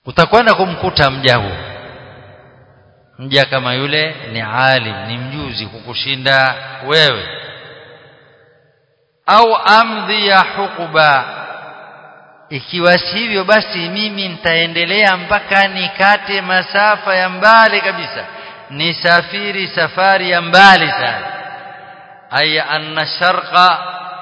utakwenda kumkuta mja huu mja kama yule ni alim ni mjuzi kukushinda wewe au amdhi ya hukuba ikiwa sivyo basi mimi nitaendelea mpaka nikate masafa ya mbali kabisa nisafiri safari ya mbali sana aya anna sharqa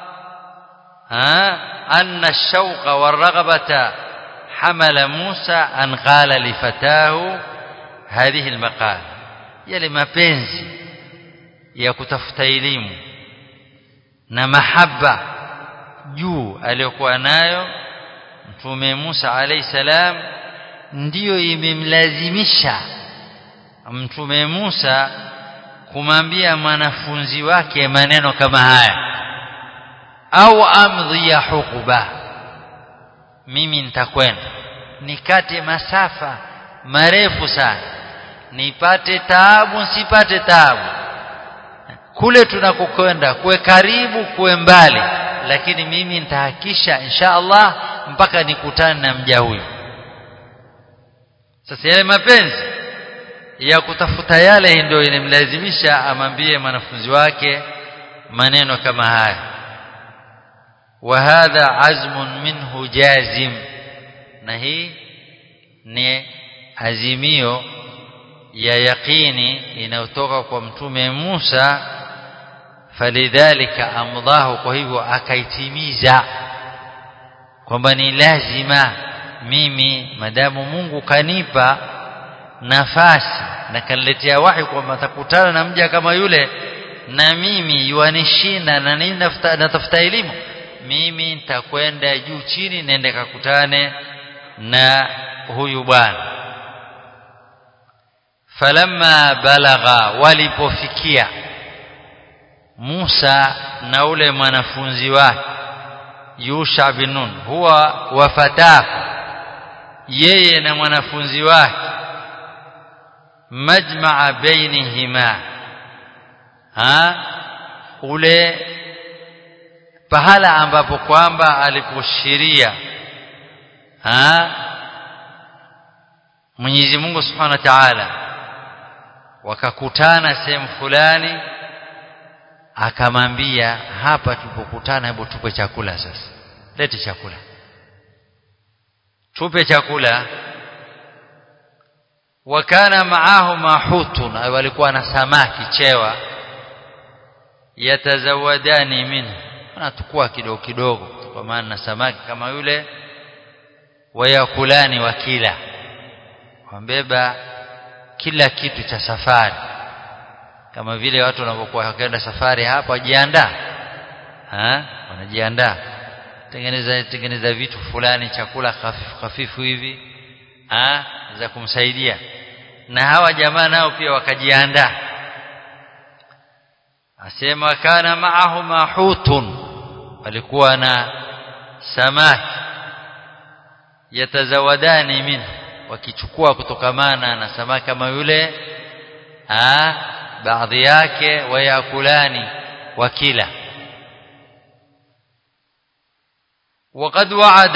ha anna ash-shawqa war-raghbata hamala Musa an qala li fatahu hadhihi al-maqal yale mapenzi ya kutafuta elimu na mahaba juu aliyokuwa nayo mtume Musa alayhi salam ndiyo imemlazimisha mtume Musa kumwambia mwanafunzi wake maneno kama haya au amdhi ya hukuba mimi nitakwenda nikate masafa marefu sana nipate taabu nsipate taabu kule tunakokwenda kuwe karibu kuwe mbali lakini mimi nitahakisha insha Allah mpaka nikutane na mja huyu sasa yale mapenzi ya kutafuta yale ndio inamlazimisha amwambie mwanafunzi wake maneno kama haya wa hadha azmun minhu jazim na hii ni azimio ya yaqini inayotoka kwa mtume Musa falidhalika amdahu kwa hivyo akaitimiza kwamba ni lazima mimi madamu Mungu kanipa nafasi na kaniletea wahi kwamba takutana na mja kama yule na mimi yuanishinda na nini natafuta elimu mimi nitakwenda juu chini nende kakutane na huyu bwana falamma balagha walipofikia Musa na ule mwanafunzi wake Yusha bin Nun huwa wafatahu yeye na mwanafunzi wake majmaa bainihima ha ule pahala ambapo kwamba aliposhiria ha Mwenyezi Mungu Subhanahu wa Ta'ala wakakutana sehemu fulani akamwambia hapa tulipokutana hebu tupe chakula sasa lete chakula tupe chakula wakana maahu mahutun walikuwa na samaki chewa yatazawadani minhu wanatukua kidogo kidogo kwa maana na samaki kama yule wayakulani wakila wambeba kila kitu cha safari kama vile watu wanapokuwa wakaenda safari hapa wajiandaa wanajiandaa tengeneza tengeneza vitu fulani chakula hafifu hafifu hivi ha? za kumsaidia na hawa jamaa nao pia wakajiandaa asema kana maahu mahutun walikuwa na samaki yatazawadani minhu wakichukua kutokamana na samaki kama yule ah baadhi yake wayakulani wakila وقد وعد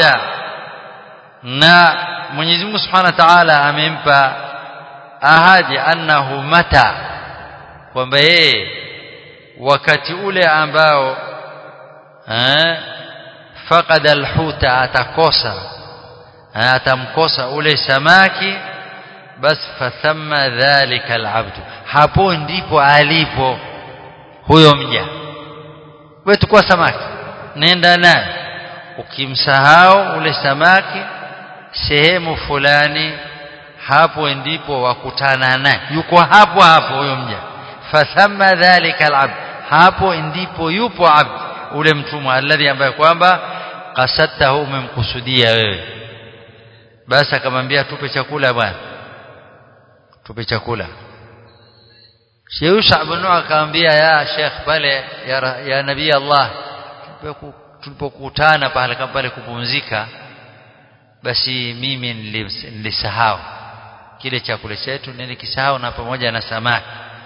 na Mwenyezi Mungu Subhanahu wa Ta'ala amempa ahadi annahu mata kwamba yeye wakati ule ambao eh faqada alhuta atakosa atamkosa ule samaki bas fathamma dhalika alabdu hapo ndipo alipo huyo mja wewe tukua samaki nenda naye ukimsahau ule samaki sehemu fulani hapo ndipo wakutana naye yuko hapo hapo huyo mja fathamma dhalika alabd hapo ndipo yupo abd ule mtumwa alladhi ambaye kwamba qasadtahu umemkusudia wewe basi akamwambia tupe chakula bwana tupe chakula Sheikh ibn akamwambia ya Sheikh pale ya, ya nabii Allah tulipokutana pale kama pale kupumzika basi mimi nilisahau kile chakula chetu nilikisahau na pamoja na samaki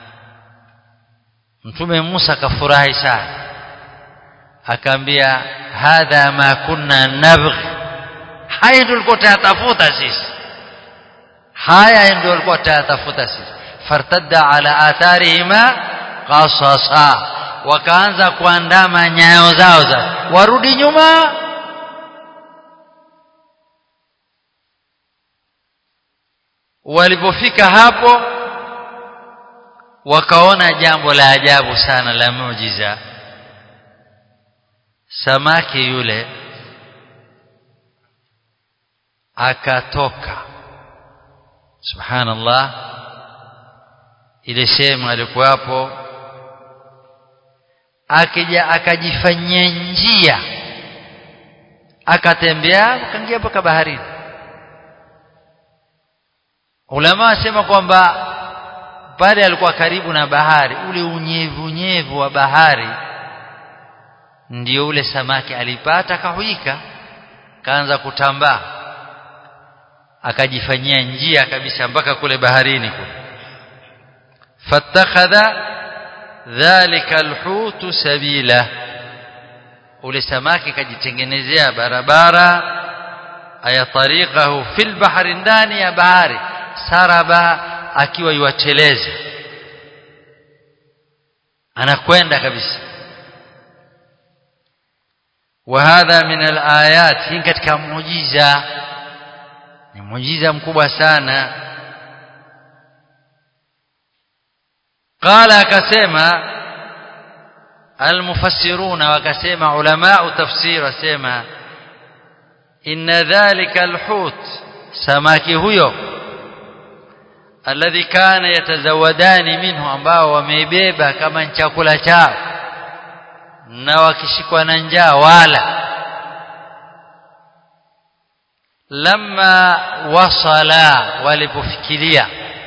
Mtume Musa akafurahi sana akaambia hadha ma kunna nabghi haya tulikuwa tunatafuta sisi haya ndio walikuwa tayatafuta sisi fartadda ala atharihima qasasa wakaanza kuandama nyayo zao za warudi nyuma walipofika hapo wakaona jambo la ajabu sana la muujiza samaki yule akatoka subhanallah ile sehemu alikuwapo akija akajifanyia njia akatembea akaingia mpaka baharini ulama wasema kwamba pale alikuwa karibu na bahari ule unyevu unyevu wa bahari ndio ule samaki alipata akahuika kaanza kutambaa akajifanyia njia kabisa mpaka kule baharini kule fattakhadha dhalika alhutu sabila ule samaki kajitengenezea barabara aya tariqahu fil bahri ndani ya bahari saraba akiwa yuateleza anakwenda kabisa وهذا من الآيات hii katika muujiza ni muujiza mkubwa sana قال akasema المفسرون wakasema ulama tafsir wasema inna dhalika alhut samaki huyo alladhi kana yatazawadani minhu ambao wameibeba kama chakula chao na wakishikwa na njaa wala lamma wasala walipofikiria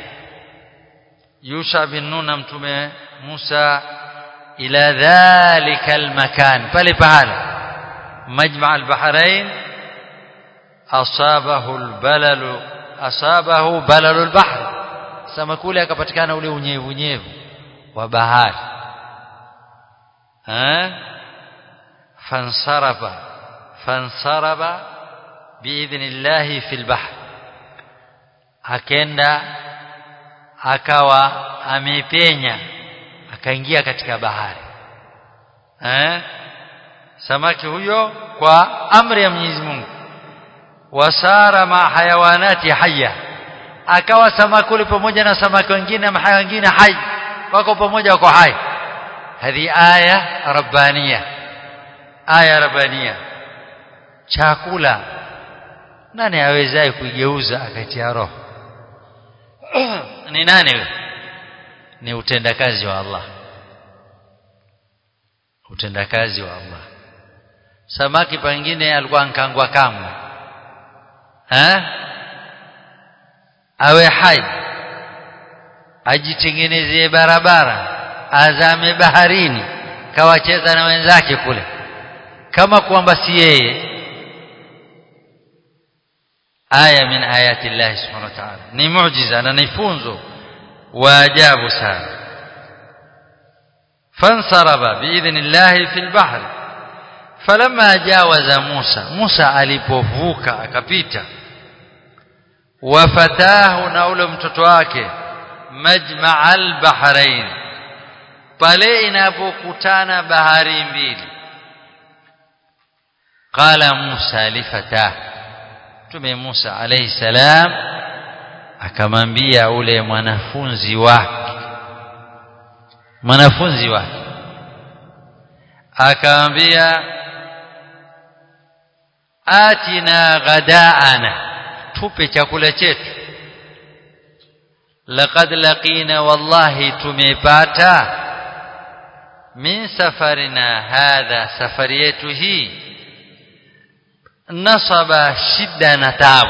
Yusha bin Nun mtume Musa ila dhalika almakan pale pale majma albahrain asabahu albalalu asabahu balalu albahr samakule akapatikana ule unyevu unyevu wa bahari eh fansaraba fansaraba biidhnillah fil bahr akenda akawa amepenya akaingia katika bahari eh samaki huyo kwa amri ya Mwenyezi Mungu wasara ma hayawanati hayya akawa samakuli pamoja na samaki wengine na haya wengine hai wako pamoja wako hai hadi aya rabbania aya rabbania chakula nani awezaye kuigeuza akaitia roho ni nani wewe ni utendakazi wa Allah utendakazi wa Allah samaki pengine alikuwa nkangwa kamwe eh awe hai ajitengenezee barabara azame baharini kawacheza na wenzake kule kama kwamba si yeye aya min ayati Allah subhanahu wa ta'ala ni muujiza na ni funzo wa ajabu sana fansaraba biidhnillah fil bahr falamma jawaza Musa Musa alipovuka akapita wafatahu na ule mtoto wake majma'al bahrain pale inapokutana bahari mbili qala Musa lifatah Mtume Musa alayhi salam akamwambia ule mwanafunzi wake mwanafunzi wake akamwambia atina ghadaana tupe chakula chetu laqad laqina wallahi tumepata min safarina hadha safari yetu hii nasaba shida na taabu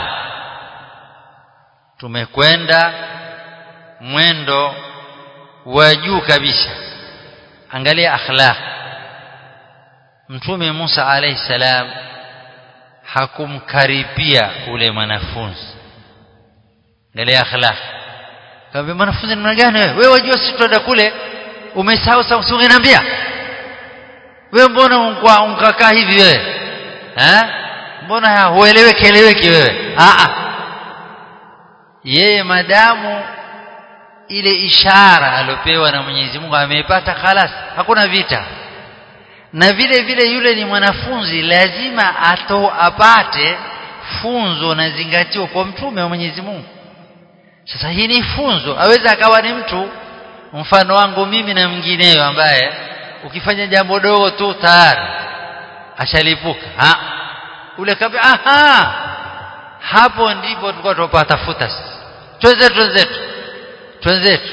tumekwenda mwendo wa juu kabisa angalia akhlaq mtume Musa alayhi salam hakumkaribia ule mwanafunzi angalia akhlaq kaambia mwanafunzi namna gani wewe wewe wajua sisi tuenda kule umesahau sasa usingeniambia wewe mbona unkakaa hivi wewe eh mbona hueleweki eleweki wewe a a yeye madamu ile ishara aliopewa na Mwenyezi Mungu ameipata khalas hakuna vita na vile vile yule ni mwanafunzi lazima ato apate funzo na zingatio kwa mtume wa Mwenyezi Mungu sasa hii ni funzo aweza akawa ni mtu mfano wangu mimi na mwingineyo ambaye ukifanya jambo dogo tu tayari ashalipuka ha ule kabla aha hapo ndipo tulikuwa tupatafuta twenzetu twenzetu twenzetu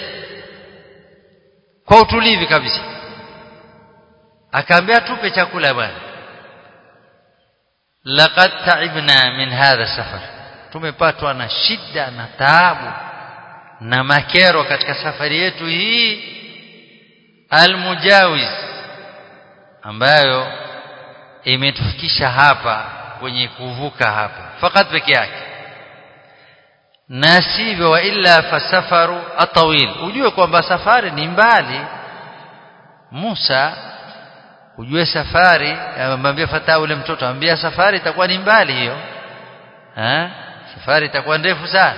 kwa utulivu kabisa akaambia tupe chakula bwana laqad ta'ibna min hadha safar tumepatwa na shida na taabu na makero katika safari yetu hii almujawiz ambayo imetufikisha hapa kwenye kuvuka hapa fakat peke yake na sivyo wa illa fasafaru atawil ujue kwamba safari ni mbali Musa ujue safari amwambia fataa ule mtoto ambia safari itakuwa ni mbali hiyo ha? safari itakuwa ndefu sana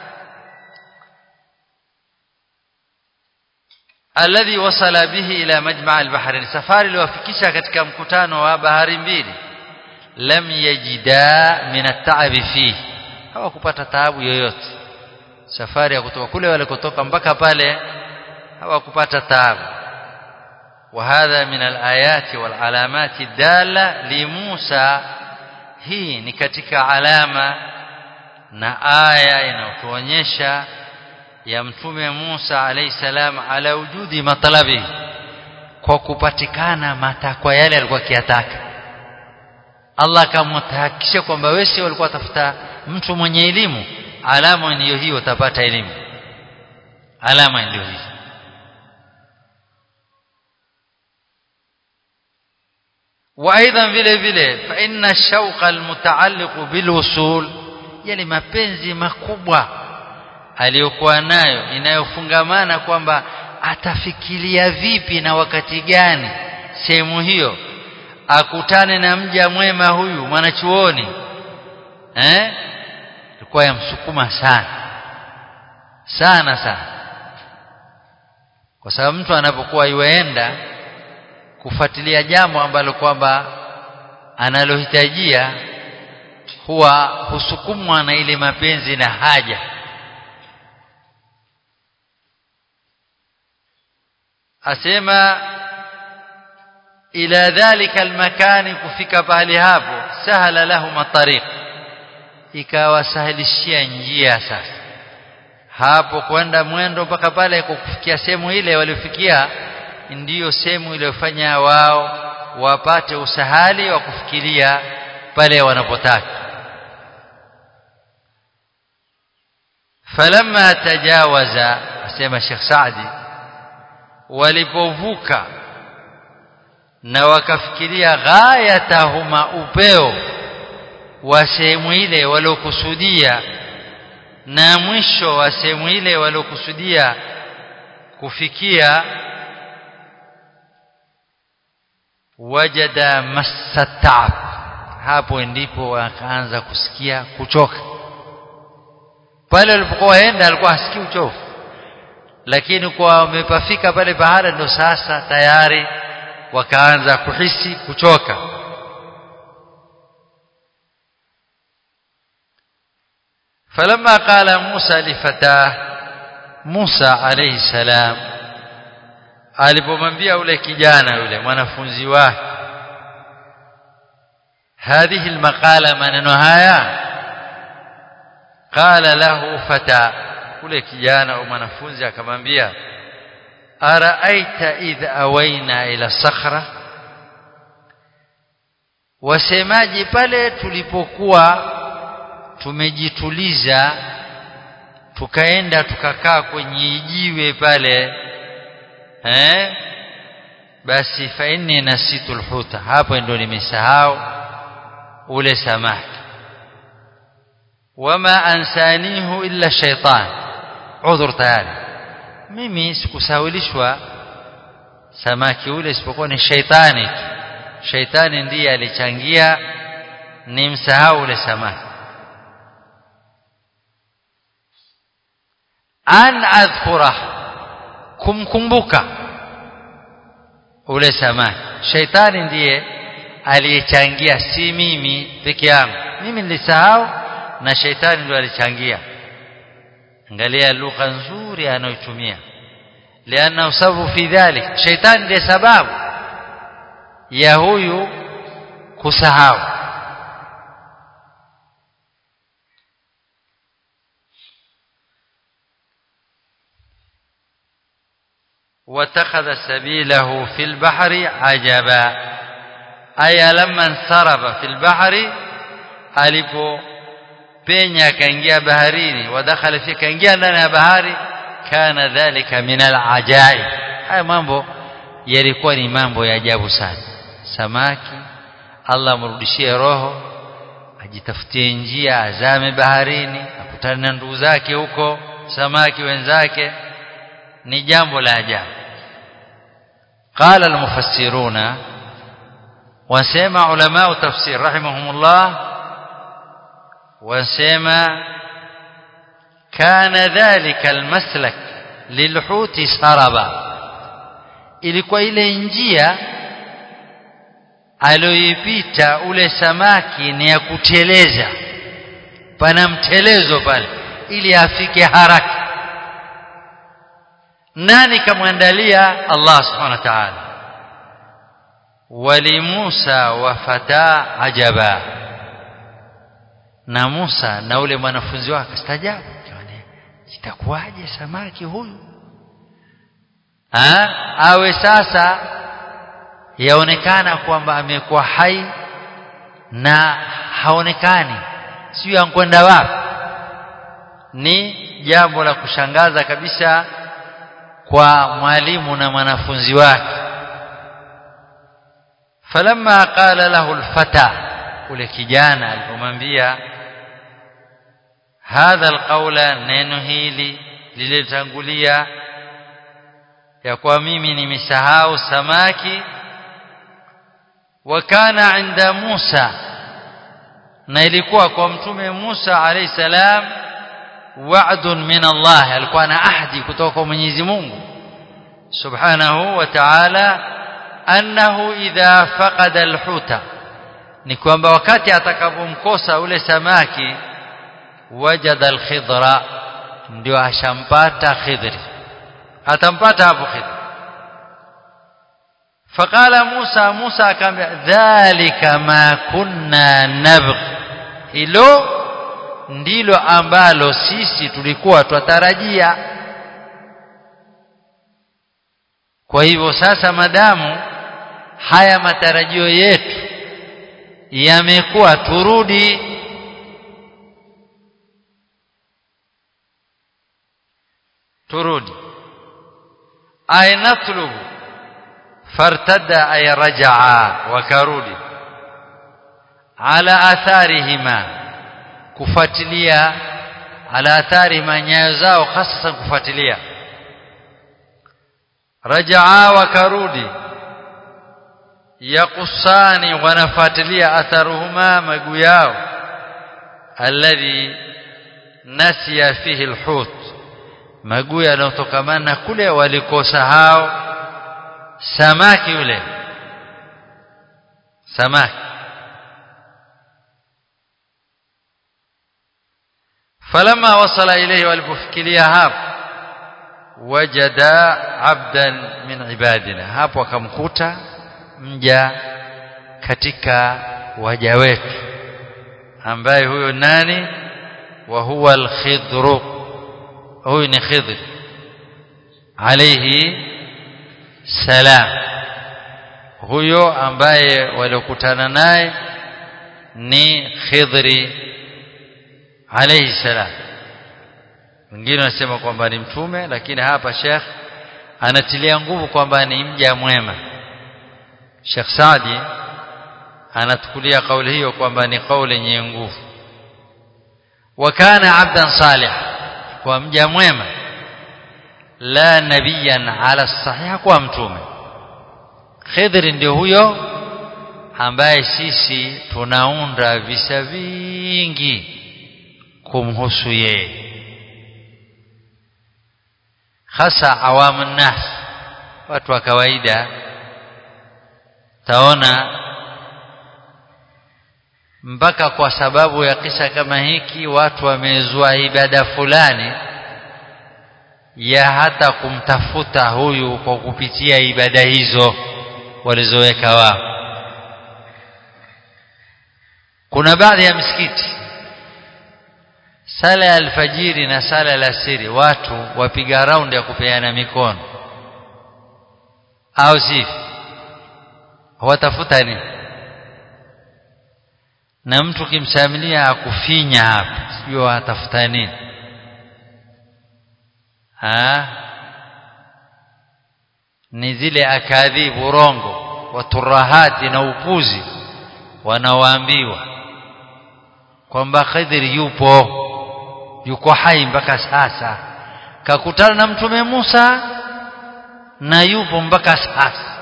alladhi wasala bihi ila majma' al-bahrain safari iliwafikisha katika mkutano wa bahari mbili lam yajida min at-ta'ab fihi hawakupata taabu yoyote safari ya kutoka kule walikotoka mpaka pale hawakupata taabu وهذا من الآيات والعلامات الدالة لموسى hii ni katika alama na aya inayotuonyesha ya mtume Musa alayhi salam ala wujudi matalabi kwa kupatikana matakwa yale alikuwa akiyataka Allah akamtahakisha kwamba wewe si walikuwa tafuta mtu mwenye elimu alama ndiyo hiyo utapata elimu alama ndiyo hiyo وايضا vile vile fa inna shauqa almutaalliq bilwusul yale mapenzi makubwa aliyokuwa nayo inayofungamana kwamba atafikiria vipi na wakati gani sehemu hiyo akutane na mja mwema huyu mwanachuoni eh ilikuwa yamsukuma sana sana sana kwa sababu mtu anapokuwa yuenda kufuatilia jambo ambalo kwamba analohitajia huwa husukumwa na ile mapenzi na haja asema ila dhalika almakani kufika pahali hapo sahala lahum tariq ikawasahilishia njia sasa hapo kwenda mwendo mpaka pale kufikia sehemu ile waliofikia ndiyo sehemu iliyofanya wao wapate usahali wa kufikiria pale wanapotaka falamma tajawaza asema Sheikh Saadi walipovuka na wakafikiria ghayatahuma upeo wa sehemu ile waliokusudia na mwisho wa sehemu ile waliokusudia kufikia wajada masatab hapo ndipo wakaanza kusikia kuchoka pale walipokuwa waenda alikuwa hasikii uchovu lakini kwa wamepafika pale bahari ndo sasa tayari wakaanza kuhisi kuchoka فلما قال موسى لفتاه موسى عليه السلام alipomwambia ule kijana yule mwanafunzi wake hadhihi almaqala maneno haya qala lahu fata ule kijana au mwanafunzi akamwambia araaita idh awaina ila sakhra wasemaji pale tulipokuwa tumejituliza tukaenda tukakaa kwenye jiwe pale eh basi fa inni nasitu alhuta hapo ndio nimesahau ule samaki wama ansanihu illa shaytan udhur tayari mimi sikusahulishwa samaki ule isipokuwa ni shaitani shaitani ndiye alichangia nimsahau ule samaki an adhkura kumkumbuka ule samaki shaitani ndiye aliyechangia si mimi peke yangu mimi nilisahau na shaitani ndio alichangia angalia lugha nzuri anayotumia lianna sababu fi dhalik shaitani ndiye sababu ya huyu kusahau واتخذ سبيله في البحر عجبا أي لما انصرف في البحر alipo penya akaingia baharini wadakhala fi kaingia ndani ya bahari kana dhalika min alajaib haya mambo yalikuwa ni mambo ya ajabu sana samaki Allah amrudishie roho ajitafutie njia azame baharini akutane na ndugu zake huko samaki wenzake ni jambo la ajabu qala almufassiruna wasema ulama tafsir rahimahumullah wasema kana dhalika almaslak lilhuti saraba ilikuwa ile njia aliyoipita ule samaki ni ya kuteleza pana mtelezo pale ili afike haraka nani kamwandalia Allah subhanahu wa ta'ala wali Musa wa fata ajaba na Musa na ule mwanafunzi wake stajabu itakuwaje samaki huyu ha? awe sasa yaonekana kwamba amekuwa hai na haonekani sio ankwenda wapi ni jambo la kushangaza kabisa kwa mwalimu na mwanafunzi wake falamma qala lahu alfata ule kijana alipomwambia hadha alqawla neno hili lililotangulia ya kwa mimi nimesahau samaki wakana inda Musa na ilikuwa kwa mtume Musa alayhi salam wa'dun min Allah alikuwa na ahadi kutoka kwa Mwenyezi Mungu subhanahu wa ta'ala annahu idha faqada alhuta ni kwamba wakati atakapomkosa ule samaki wajada alkhidra ndio ashampata khidri atampata hapo khidri فقال موسى موسى akamwambia dhalika ma kunna nabgh hilo ndilo ambalo sisi tulikuwa twatarajia kwa hivyo sasa madamu haya matarajio yetu yamekuwa turudi turudi ay natlubu fartadda ay rajaa wakarudi ala atharihima kufuatilia ala atharihima nyayo zao hasa kufuatilia rajaa wakarudi yakusani wanafuatilia atharuhuma maguu yao alladhi nasiya fihi alhut maguu yanayotokamana kule walikosahau samaki yule samaki falamma wasala ilayhi walipofikiria hapo wajada abdan min ibadina hapo akamkuta mja katika waja wetu ambaye huyo nani wa huwa al-khidru huyu ni khidr alayhi salam huyo ambaye waliokutana naye ni khidri alayhi salam wengine wanasema kwamba ni mtume lakini hapa Sheikh anatilia nguvu kwamba ni mja mwema Sheikh Saadi anatukulia kauli hiyo kwamba ni kauli yenye nguvu wakana abdan salih kwa mja mwema la nabiyan ala sahih kwa mtume Khidr ndio huyo ambaye sisi tunaunda visa vingi kumhusu yeye hasa awamu nas watu wa kawaida taona mpaka kwa sababu ya kisa kama hiki watu wamezua ibada fulani ya hata kumtafuta huyu kwa kupitia ibada hizo walizoweka wao kuna baadhi ya misikiti sala ya alfajiri na sala ya alasiri watu wapiga raundi ya kupeana mikono au si watafuta nini na mtu kimsamilia akufinya hapa sijui watafuta nini ha ni zile akadhibu rongo waturahati na upuzi wanaoambiwa kwamba Khidri yupo yuko hai mpaka sasa kakutana na mtume Musa na yupo mpaka sasa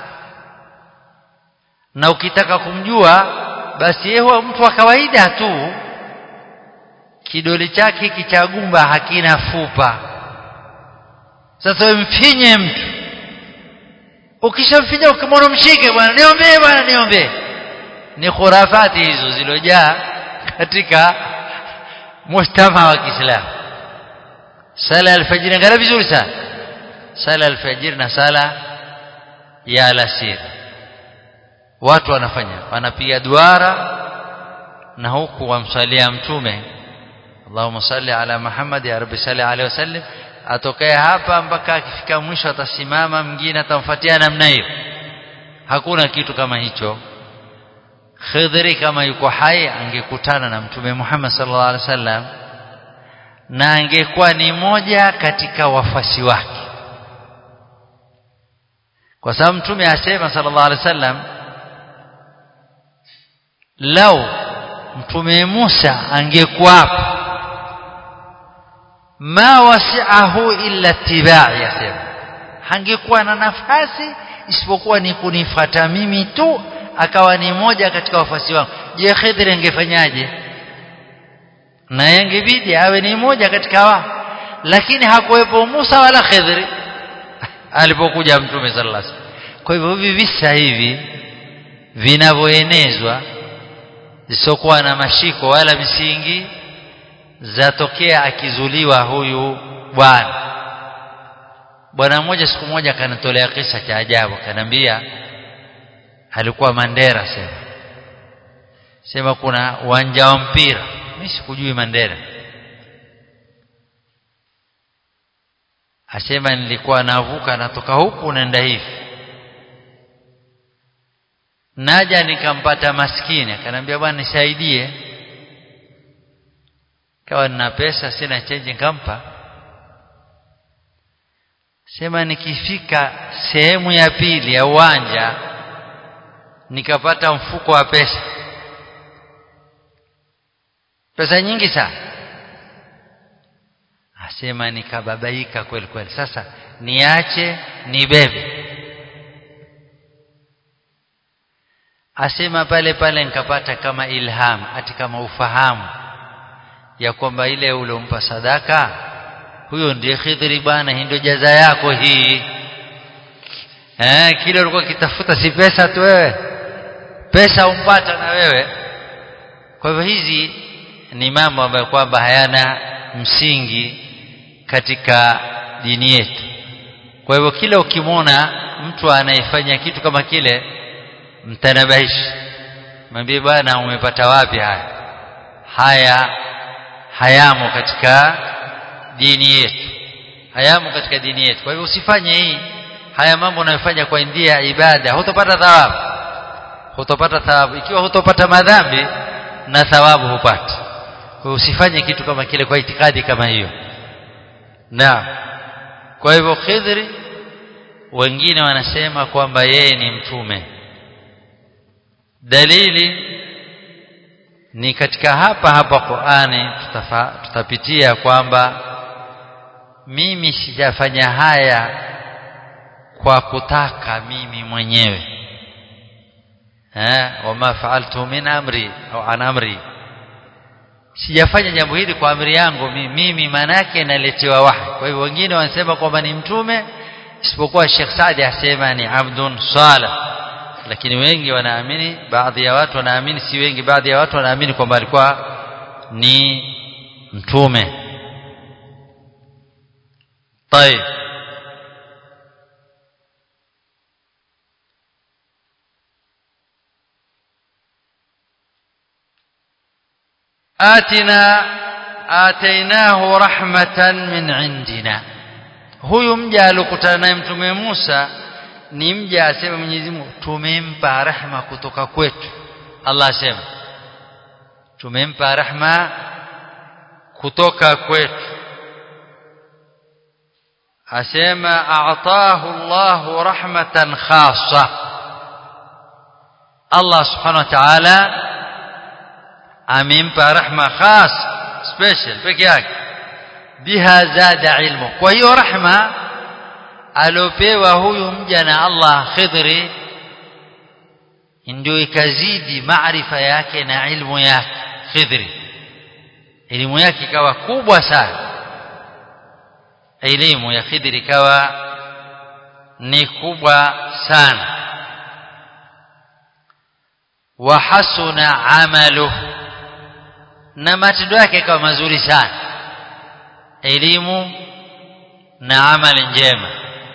na ukitaka kumjua basi yeye mtu wa kawaida tu kidole chake hiki cha gumba hakina fupa sasa mfinye mtu ukishamfinya ukimwona mshike bwana niombee bwana niombee ni khurafati hizo zilojaa katika mujtama wa Kiislamu sala alfajiri ngara vizuri sana sala alfajiri na sala ya alasiri watu wanafanya wanapiga duara na huku wamsalia mtume Allahumma salli ala Muhammad ya Rabbi salli alaihi wasallam atokee hapa mpaka akifika mwisho atasimama mwingine atamfuatia namna hiyo hakuna kitu kama hicho Khidri kama yuko hai angekutana na mtume Muhammad sallallahu alaihi wasallam na angekuwa ni moja katika wafasi wake kwa sababu mtume asema sallallahu alaihi wasallam lau mtume Musa angekuwapo ma wasi'ahu illa tibai yasema hangekuwa na nafasi isipokuwa ni kunifata mimi tu akawa ni moja katika wafasi wangu je Khidri angefanyaje na yangebidi awe ni moja katika wao lakini hakuwepo Musa wala Khidri alipokuja mtume sallallahu alaihi wasallam kwa hivyo hivi visa hivi vinavyoenezwa zisokuwa na mashiko wala misingi zatokea akizuliwa huyu bwana bwana mmoja siku moja akanitolea kisa cha ajabu akanambia alikuwa Mandera sema sema kuna uwanja wa mpira mimi sikujui Mandera asema nilikuwa navuka natoka huku naenda hivi naja nikampata maskini akanambia bwana nisaidie kawa nina pesa sina change nikampa sema nikifika sehemu ya pili ya uwanja nikapata mfuko wa pesa pesa nyingi sana asema nikababaika kweli kweli sasa niache nibebe asema pale pale nikapata kama ilham ati kama ufahamu ya kwamba ile uliompa sadaka huyo ndiye Khidri bwana hii ndio jaza yako hii eh kile ulikuwa kitafuta si pesa tu wewe pesa umpata na wewe kwa hivyo hizi ni mambo ambayo kwamba hayana msingi katika dini yetu kwa hivyo kila ukimwona mtu anayefanya kitu kama kile mtanabahishi mwambie bwana umepata wapi haya haya hayamo katika dini yetu hayamo katika dini yetu kwa hivyo usifanye hii haya mambo unayofanya kwa njia ya ibada hutopata thawabu hutopata thawabu ikiwa hutopata madhambi na thawabu hupati kwa hiyo usifanye kitu kama kile kwa itikadi kama hiyo na kwa hivyo Khidri wengine wanasema kwamba yeye ni mtume dalili ni katika hapa hapa Qur'ani tutafa, tutapitia kwamba mimi sijafanya haya kwa kutaka mimi mwenyewe eh wama fa'altu min amri au an amri sijafanya jambo hili kwa amri yangu mimi maana yake naletewa wahi kwa hivyo wengine wanasema kwamba ni mtume isipokuwa Sheikh Saadi asema ni abdun salih lakini wengi wanaamini baadhi ya watu wanaamini si wengi baadhi ya watu wanaamini kwamba alikuwa ni mtume طيب آتنا آتيناه رحمة من عندنا huyu mja alikutana naye mtume Musa ni mja asema Mwenyezi Mungu tumempa rehma kutoka kwetu Allah asema tumempa rehma kutoka kwetu asema a'tahu Allahu rahmatan khassa Allah subhanahu wa ta'ala amempa rahma khas special peke yake biha zada ilmu kwa hiyo rahma aliopewa huyu mja na Allah Khidri ndio ikazidi maarifa yake na ilmu yake Khidri elimu yake ikawa kubwa sana elimu ya Khidri ikawa ni kubwa sana wa hasuna amaluhu na matendo yake ikawa mazuri sana elimu na amali njema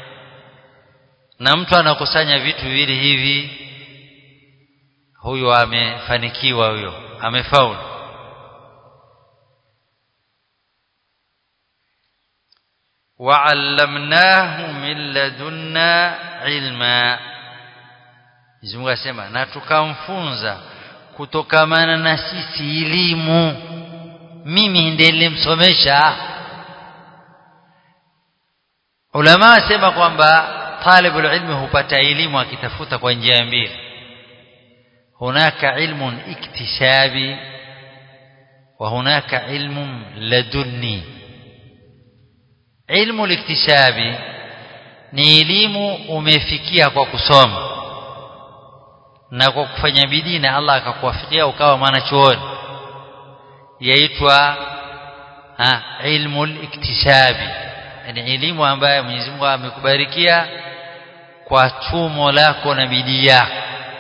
na mtu anakusanya vitu viwili hivi huyo amefanikiwa huyo amefaulu wa'allamnahu min ladunna ilma Mungu asema na tukamfunza kutokamana na sisi elimu mimi ndiye nilimsomesha ulama asema kwamba talibul ilmi hupata elimu akitafuta kwa njia mbili hunaka ilmun iktisabi wa hunaka ilmun ladunni ilmu liktisabi ni elimu umefikia kwa kusoma na kwa kufanya bidii na Allah akakuwafikia ukawa mwanachuoni yaitwa ilmu iktisabi yani elimu ambayo Mwenyezi Mungu amekubarikia kwa chumo lako na bidii yako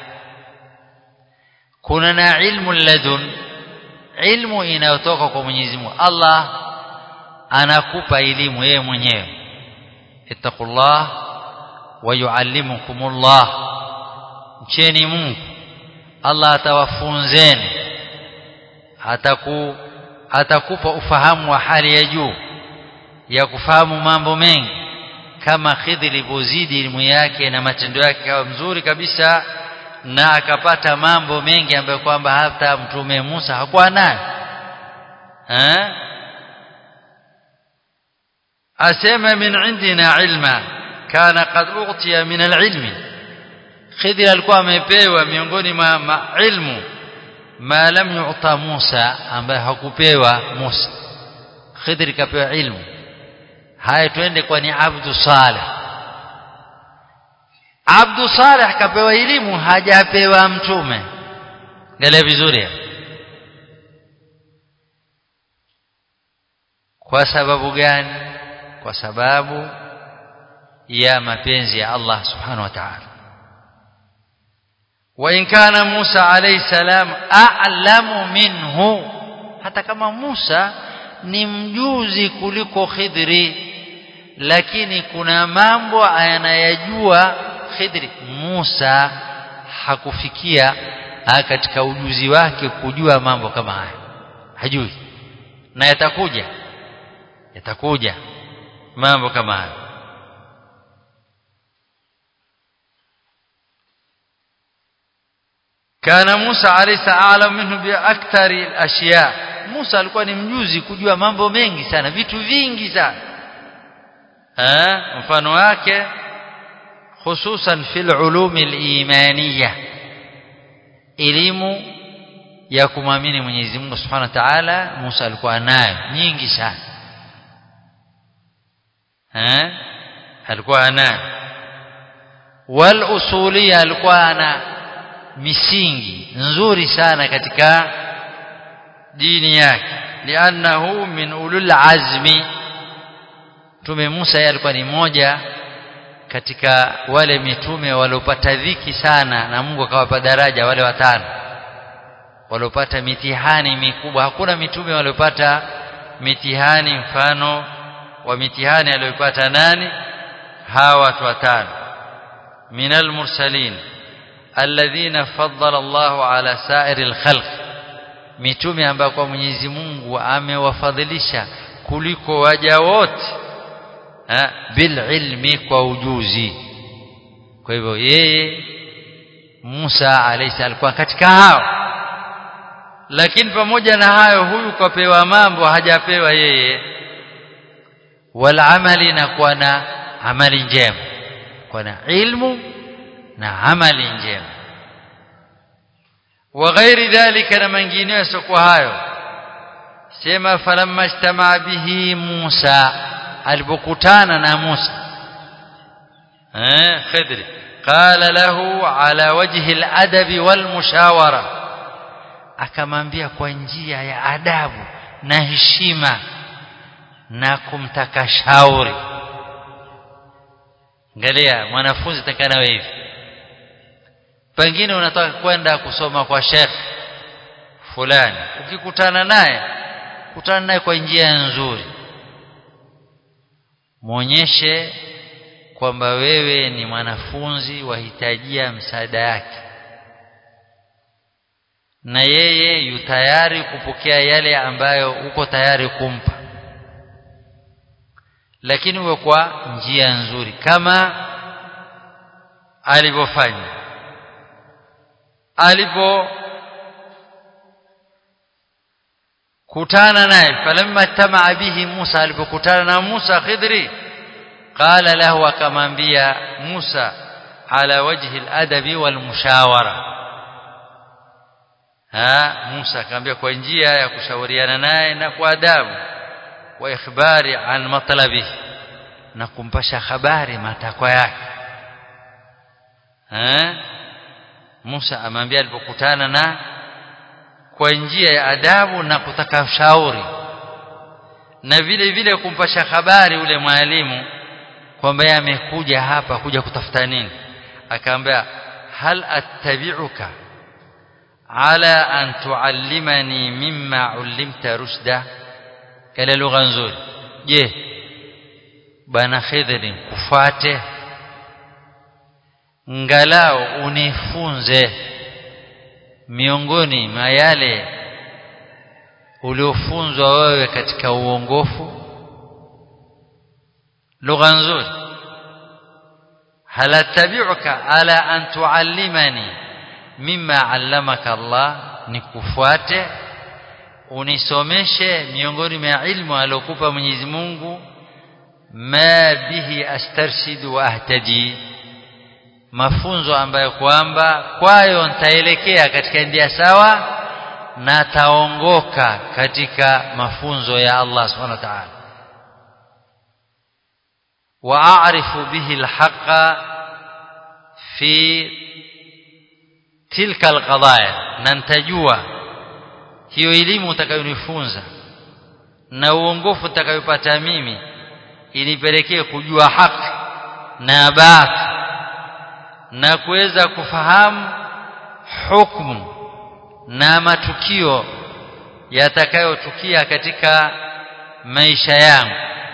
kuna na ilmu ladun ilmu inayotoka kwa Mwenyezi Mungu Allah anakupa elimu yeye mwenyewe ittaqullah wa yuallimukumullah mcheni Mungu Allah atawafunzeni ataku atakupa ufahamu wa hali ya juu ya kufahamu mambo mengi kama Khidr ilipozidi elimu yake na matendo yake kawa mzuri kabisa na akapata mambo mengi ambayo kwamba hata mtume Musa hakuwa nayo eh asema min indina ilma kana qad ughtiya min alilmi Khidr alikuwa amepewa miongoni mwa ilmu ma lam yu'ta Musa ambaye hakupewa Musa Khidr kapewa ilmu haya twende kwa ni Abdu Saleh Abdu Saleh kapewa elimu hajapewa mtume ngale vizuri kwa sababu gani kwa sababu ya mapenzi ya Allah subhanahu wa ta'ala وإن كان موسى عليه السلام أعلم منه hata kama Musa ni mjuzi kuliko Khidri lakini kuna mambo anayajua Khidri Musa hakufikia katika ujuzi wake kujua mambo kama haya hajui na yatakuja yatakuja mambo kama haya kana Musa alayhi a'lam minhu bi akthari al-ashya Musa alikuwa ni mjuzi kujua mambo mengi sana vitu vingi sana eh mfano wake hususan fil ulum al-imaniyah elimu ya kumwamini Mwenyezi Mungu Subhanahu wa Ta'ala Musa alikuwa nayo nyingi sana eh alikuwa nayo wal usuliyya alikuwa ana misingi nzuri sana katika dini yake li'annahu min ulul azmi mtume Musa yeye alikuwa ni moja katika wale mitume waliopata dhiki sana na Mungu akawapa daraja wale watano waliopata mitihani mikubwa hakuna mitume waliopata mitihani mfano wa mitihani aliyopata nani hawa watu watano minal mursalin alladhina faddala Allahu ala sa'iril khalq mitume ambao kwa Mwenyezi Mungu amewafadhilisha kuliko waja wote bil ilmi kwa ujuzi kwa hivyo yeye Musa alayhi alikuwa katika hao lakini pamoja na hayo huyu kapewa mambo hajapewa yeye wal amali na kuwa na amali njema kuwa na ilmu na amali njema wa ghairi dhalika na mengineyo yasiokuwa hayo sema falamma ijtamaa bihi Musa alipokutana na Musa eh Khidri qala lahu ala wajhi al-adabi wal mushawara akamwambia kwa njia ya adabu na heshima na kumtaka shauri angalia mwanafunzi takana hivi pengine unataka kwenda kusoma kwa shekh fulani ukikutana naye kutana naye kwa njia nzuri muonyeshe kwamba wewe ni mwanafunzi wahitajia msaada yake na yeye yu tayari kupokea yale ambayo uko tayari kumpa lakini uwe kwa njia nzuri kama alivyofanya alipo kutana naye falamma tamaa bihi Musa alipokutana na Musa Khidri qala lahu akamwambia Musa ala wajhi al-adabi wal mushawara ha Musa akamwambia kwa njia ya kushauriana naye na kwa adabu wa ikhbari an matlabi na kumpasha habari matakwa yake ha Musa amwambia alipokutana na kwa njia ya adabu na kutaka ushauri na vile vile kumpasha habari ule mwalimu kwamba yeye amekuja hapa kuja kutafuta nini akaambia hal attabi'uka ala an tuallimani mimma ullimta rushda kale lugha nzuri je bana khidri kufuate ngalao unifunze miongoni mwa yale uliofunzwa wewe katika uongofu lugha nzuri hal attabi'uka ala an tuallimani mimma allamaka Allah nikufuate unisomeshe miongoni mwa ilmu aliyokupa Mwenyezi Mungu ma bihi astarshidu wa ahtadi mafunzo ambayo kwamba kwayo nitaelekea katika njia sawa na taongoka katika mafunzo ya Allah subhanahu wa ta'ala wa a'rifu bihi alhaqa fi tilka alqadaya na nitajua hiyo elimu utakayonifunza na uongofu utakayopata mimi inipelekee kujua haki na batili na kuweza kufahamu hukumu na matukio yatakayotukia katika maisha yangu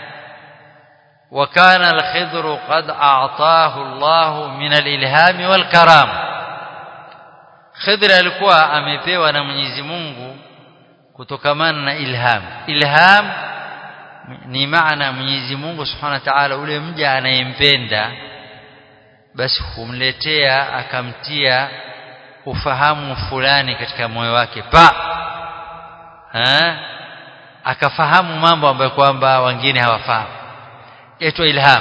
وكان الخضر قد أعطاه الله من الإلهام والكرام خضر alikuwa amepewa na Mwenyezi Mungu kutokamana na ilham ilham ni maana Mwenyezi Mungu Subhanahu wa Ta'ala ule mja anayempenda basi humletea akamtia ufahamu fulani katika moyo wake pa ha? akafahamu mambo ambayo kwamba wengine hawafahamu yaitwa ilham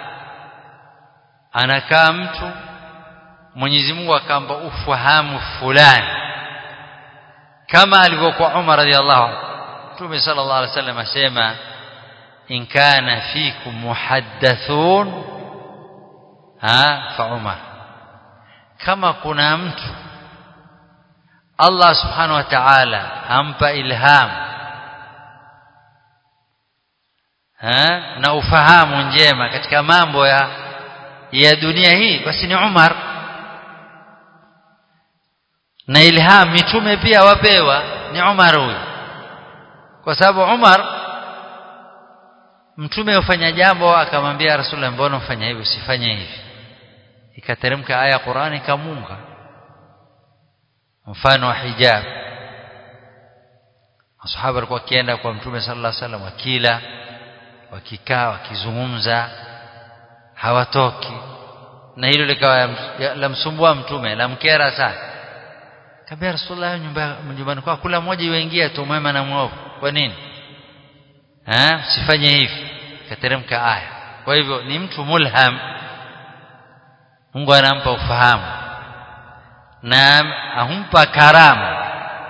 anakaa mtu Mwenyezi Mungu akampa ufahamu fulani kama alivyokuwa Umar radhiallahu anhu Mtume sallallahu alaihi wasallam asema in kana fikum muhaddathun ha fa Umar kama kuna mtu Allah subhanahu wa ta'ala ampa ilham ha? na ufahamu njema katika mambo ya ya dunia hii basi ni Umar na ilham mitume pia wapewa ni Umar huyu kwa sababu Umar mtume ufanya jambo akamwambia Rasulullah mbona ufanya hivi usifanye hivi ikateremka aya Qur'ani ikamunga mfano wa hijab masahaba walikuwa wakienda kwa mtume sallallahu alaihi wasallam wakila wakikaa wakizungumza hawatoki na hilo likawa lamsumbua mtume lamkera sana kabla rasulullah nyumba nyumbani kwa kula mmoja yuingia tu mwema na mwovu kwa nini eh sifanye hivi kateremka aya kwa hivyo ni mtu mulham Mungu anampa ufahamu na ahumpa karama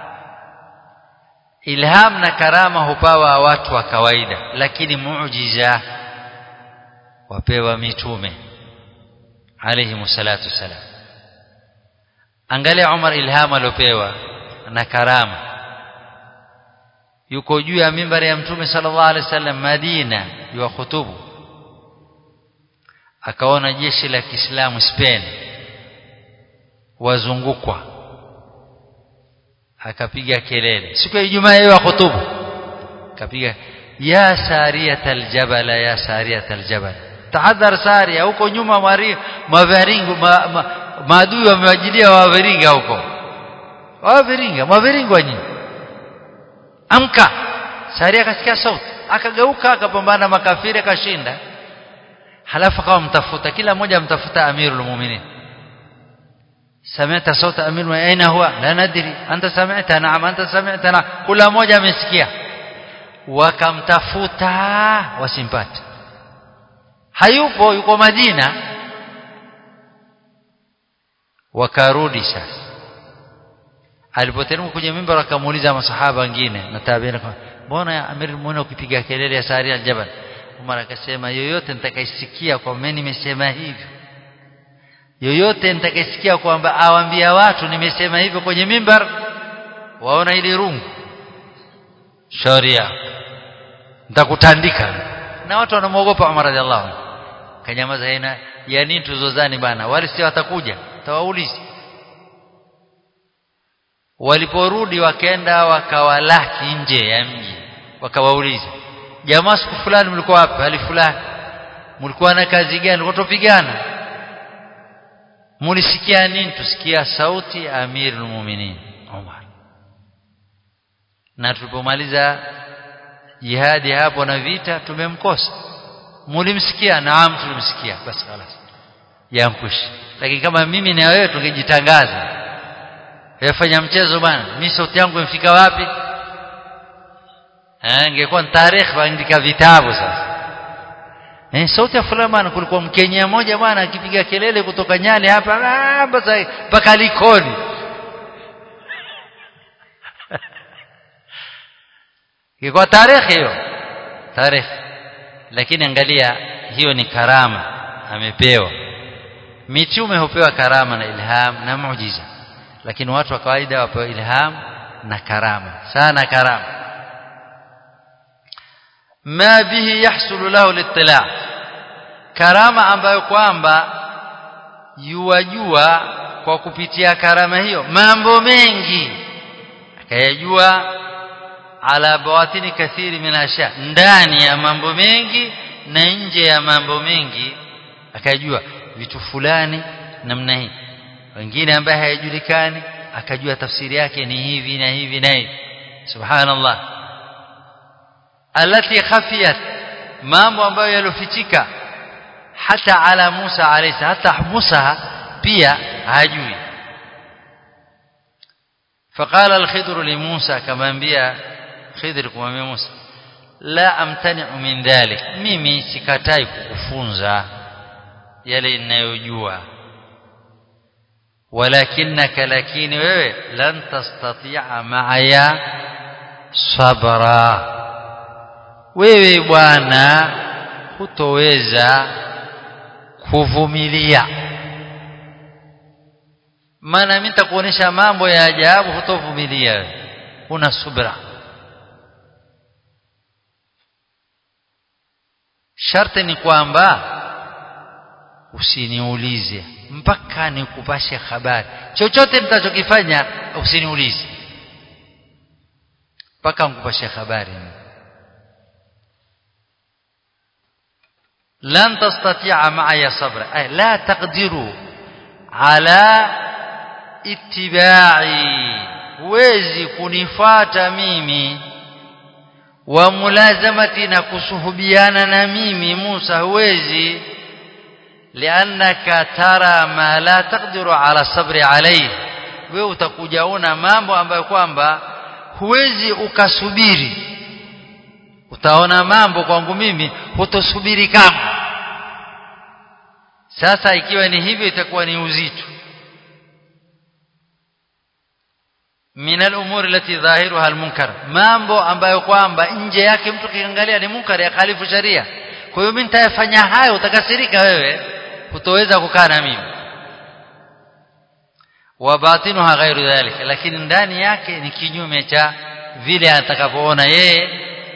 ilham na karama hupawa watu wa kawaida lakini muujiza wapewa mitume alayhi salatu wasalam angalia Umar ilham aliopewa na karama yuko juu ya mimbari ya mtume sallallahu alaihi wasallam Madina yuwa khutubu akaona jeshi la Kiislamu Spain wazungukwa akapiga kelele siku ya Ijumaa yeye khutubu akapiga ya sariyatal jabal ya sariyatal jabal tahadhar saria huko nyuma mari maviringo ma, ma, maadui wamewajilia waviringa huko waviringa maviringo nyinyi amka saria akasikia sauti akageuka akapambana makafiri akashinda halafu akawa mtafuta kila mmoja mtafuta amirul mu'minin سمعت صوت امير اين هو لا ندري انت سمعت نعم انت سمعت نعم كل mmoja amesikia wakamtafuta wasimpate hayupo yuko Madina wakarudi sasa alipoteremka kwenye mimbar akamuuliza masahaba wengine na tabiina mbona amir muone ukipiga kelele ya sari aljabal Umar akasema yoyote nitakayesikia kwa mimi nimesema hivyo yoyote nitakayesikia kwamba awaambia watu nimesema hivyo kwenye mimbar waona ili rungu sharia nitakutandika na watu wanamuogopa Umar radhiallahu anhu kanyamaza hena ya nini tuzozani bana wale si watakuja tawaulize waliporudi wakaenda wakawalaki nje ya mji wakawauliza jamaa siku fulani mlikuwa wapi hali fulani mlikuwa na kazi gani mlikuwa tupigana mulisikia nini tusikia sauti amirul mu'minin Umar na tulipomaliza jihadi hapo na vita tumemkosa mulimsikia naam tulimsikia basi خلاص yamkushi lakini kama mimi na wewe tungejitangaza yafanya mchezo bana mimi sauti yangu imefika wapi eh ingekuwa tarehe waandika vitabu sasa eh sauti ya fulani bana kulikuwa mkenya mmoja bwana akipiga kelele kutoka Nyali hapa basi mpaka Likoni ingekuwa tarehe hiyo tarehe lakini angalia hiyo ni karama amepewa mitume hupewa karama na ilham na muujiza lakini watu wa kawaida wapewa ilham na karama sana karama ma bihi yahsulu lahu litila karama ambayo kwamba yuwajua kwa kupitia karama hiyo mambo mengi akayajua ala bawatini kathiri min asha ndani ya mambo mengi na nje ya mambo mengi akajua vitu fulani namna hii wengine ambaye hayajulikani akajua tafsiri yake ni hivi na hivi na hivi subhanallah alati khafiyat mambo ambayo yalofichika hata ala Musa alayhi hata Musa pia hajui فقال الخضر لموسى كما انبيا خضر kumwambia Musa la amtani'u min dhalik mimi sikatai kukufunza yale ninayojua walakinaka lakini wewe lan tastati'a ma'aya sabra wewe bwana hutoweza kuvumilia maana mimi nitakuonesha mambo ya ajabu hutovumilia una subra sharti ni kwamba usiniulize mpaka nikupashe habari chochote mtachokifanya usiniulize mpaka nikupashe habari lan tastati'a ma'aya sabra ay la taqdiru ala ittiba'i huwezi kunifata mimi wa mulazamati na kusuhubiana na mimi Musa huwezi liannaka tara ma la taqdiru ala sabri alayhi wewe utakujaona mambo ambayo kwamba huwezi ukasubiri utaona mambo kwangu mimi hutosubiri kama sasa ikiwa ni hivyo itakuwa ni uzito min al-umuri allati dhahiruha al-munkar mambo ambayo kwamba nje yake mtu kiangalia ni munkar ya khalifu sharia kwa hiyo mimi nitayafanya hayo utakasirika wewe hutoweza kukaa na mimi wa batinuha ghairu dhalik lakini ndani yake ni kinyume cha vile atakapoona yeye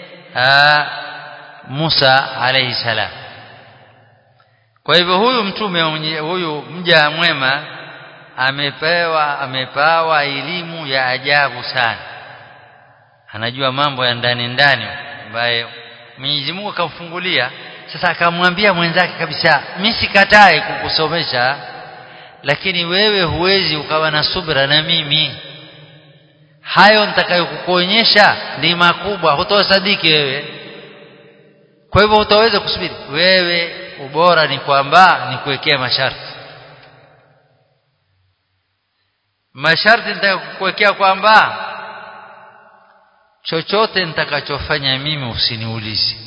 Musa alayhi salam kwa hivyo huyu mtume huyu mja mwema amepewa amepawa elimu ya ajabu sana anajua mambo ya ndani ndani ambayo Mwenyezi Mungu akamfungulia sasa akamwambia mwenzake kabisa mimi sikatai kukusomesha lakini wewe huwezi ukawa na subra na mimi hayo nitakayokukuonyesha ni makubwa hutosadiki wewe kwa hivyo utaweza kusubiri wewe ubora ni kwamba ni kuwekea masharti masharti nitakayokuwekea kwamba chochote nitakachofanya mimi usiniulize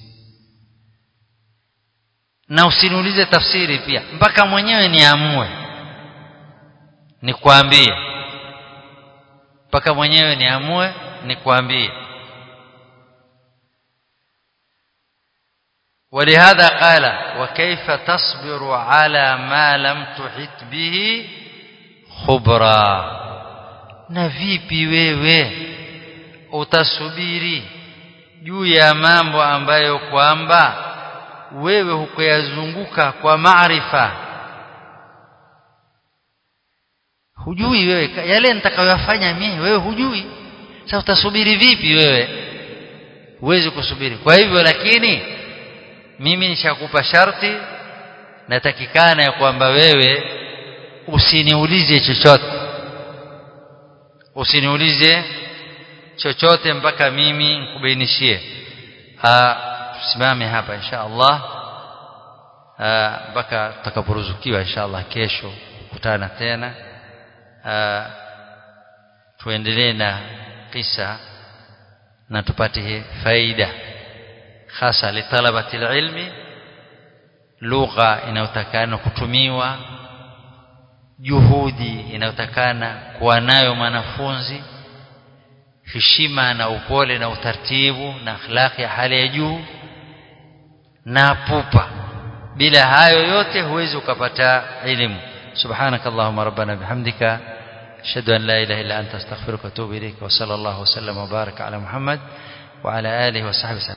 na usiniulize tafsiri pia mpaka mwenyewe niamue nikwambie mpaka mwenyewe niamue nikwambie ولهذا قال وكيف تصبر على ما لم تحط به خبرا na vipi wewe utasubiri juu ya mambo ambayo kwamba wewe hukuyazunguka kwa maarifa hujui wewe yale nitakayoyafanya mimi wewe hujui sasa utasubiri vipi wewe huwezi kusubiri kwa hivyo lakini mimi nishakupa sharti natakikana ya kwamba wewe usiniulize chochote usiniulize chochote mpaka mimi nikubainishie tusimame hapa insha Allah mpaka tutakaporuzukiwa insha Allah kesho kukutana tena tuendelee na kisa na tupate faida hasa litalabati ilmi lugha inayotakana kutumiwa juhudi inayotakana kuwa nayo mwanafunzi heshima na upole na utaratibu na akhlaqi ya hali ya juu na pupa bila hayo yote huwezi ukapata elimu subhanakallahumma rabbana bihamdika ashhadu an la ilaha illa anta astaghfiruka wa atubu ilaik wa sallallahu wa sallam wa baraka ala muhammad wa ala alihi wa sahbihi